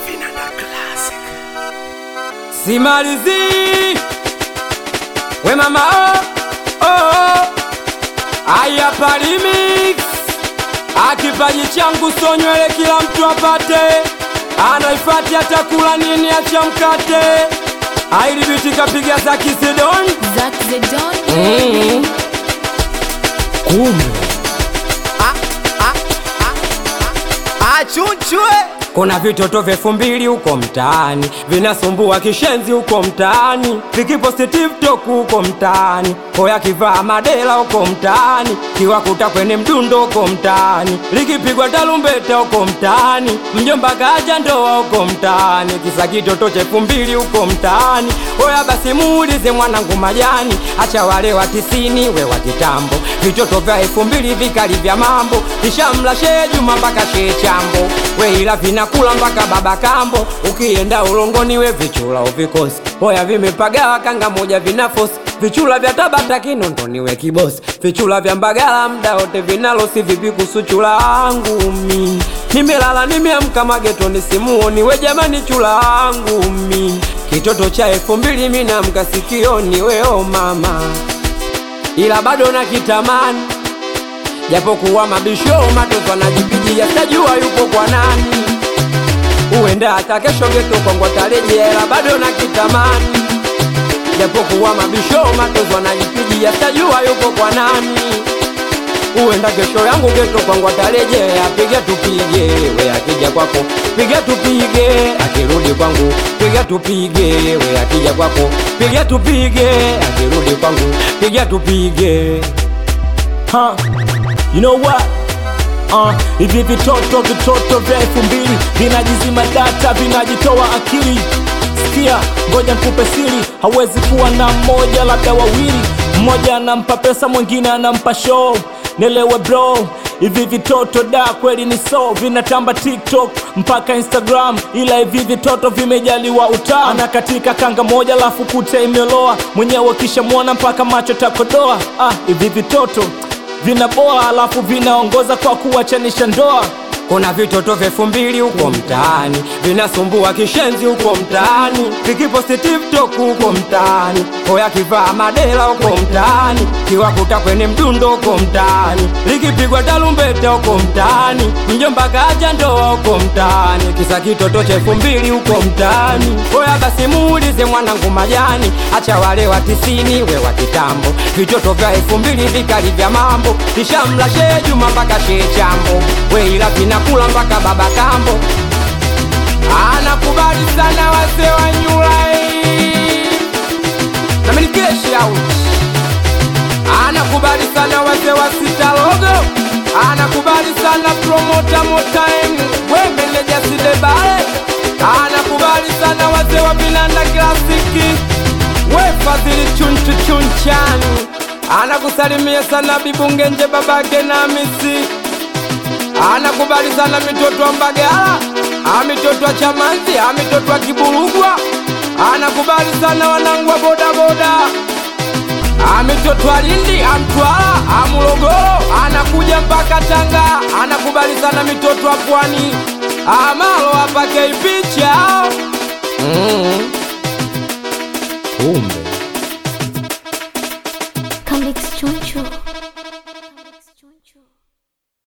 simalizi we mama oh, oh, oh. aya palimix akipaji changu so nywele kila mtu apate anaifati atakula nini acha mkate ailibiti kapiga za kisidon Zack the Don. mm. kumbe achunchwe kuna vitoto vyefu mbili huko mtaani vinasumbua kishenzi huko mtaani vikiposti tiktok huko mtaani hoya kivaa madela huko mtaani kiwakuta kwenye mdundo huko mtaani likipigwa talumbeta huko mtaani mjomba kaja ndoa huko mtaani kisa kitoto chefu mbili huko mtaani hoya basi muulize mwanangu majani acha wale wa tisini we wa kitambo vitoto vya elfu mbili vikali vya mambo kishamla shee juma mpaka shee chambo we ila vinakula mpaka baba kambo ukienda ulongoni we vichula uvikosi hoya vimepagawa kanga moja vinafosi vichula vya tabata kinondoni we kibosi vichula vya mbagala mda wote vinalosi vipi kusuchula angu mi nimelala nimeamka magetoni simuoni we jamani chula angu mi kitoto cha elfu mbili minamka sikioni weo mama ila bado na kitamani japokuwa mabisho matoto anajipigia tajua yupo kwa nani huenda hata kesho geto kwangu atarejea ila bado na kitamani japokuwa mabisho matoto anajipigia tajua yupo kwa nani huenda kesho yangu geto kwangu atarejea piga tupige we akija kwako piga tupige akirudi kwangu piga tupige we akija kwako piga tupige akirudi kwangu piga tupige huh? You know what? Uh, hivi vitoto vitoto vya elfu mbili vinajizima data vinajitoa akili sikia ngoja nikupe siri hawezi kuwa na mmoja labda wawili mmoja anampa pesa mwingine anampa show nelewe bro hivi vitoto da kweli ni so vinatamba tiktok mpaka instagram ila hivi vitoto vimejaliwa utaa na katika kanga moja lafu kute imeloa mwenyewe kishamwona mpaka macho takodoa ah, hivi vitoto vinaboa alafu vinaongoza kwa kuwachanisha ndoa kuna vitoto vyefu mbili huko mtaani vinasumbua kishenzi huko mtaani vikiposti tiktok huko mtaani hoya kivaa madela huko mtaani kiwakuta kwenye mdundo huko mtaani likipigwa talumbeta huko mtaani mjomba kaja ndoa huko mtaani kisa kitoto chefu mbili huko mtaani hoya basi muulize mwanangu majani acha wale wa tisini we wa kitambo vitoto vya elfu mbili vikali vya mambo kishamla shee juma mpaka shee chambo we ila vinakula mpaka baba kambo anakubali sana wase wa nyulai namenikeshi out anakubali sana wase wa sitalogo anakubali sana promota motime we meneja sidebale anakubali sana wase wa vinanda klasiki we fadhili chunchu chunchani anakusalimia sana bibungenje babake na misi anakubali sana mitoto wa Mbagala, amitoto wa Chamanzi, amitoto wa Kiburugwa, anakubali sana wanangu wa bodaboda, amitoto wa Lindi, Amtwara, Amulogoro, anakuja mpaka Tanga, anakubali sana mitoto wa Pwani, amalo apake picha mm. kumbe Come Choncho.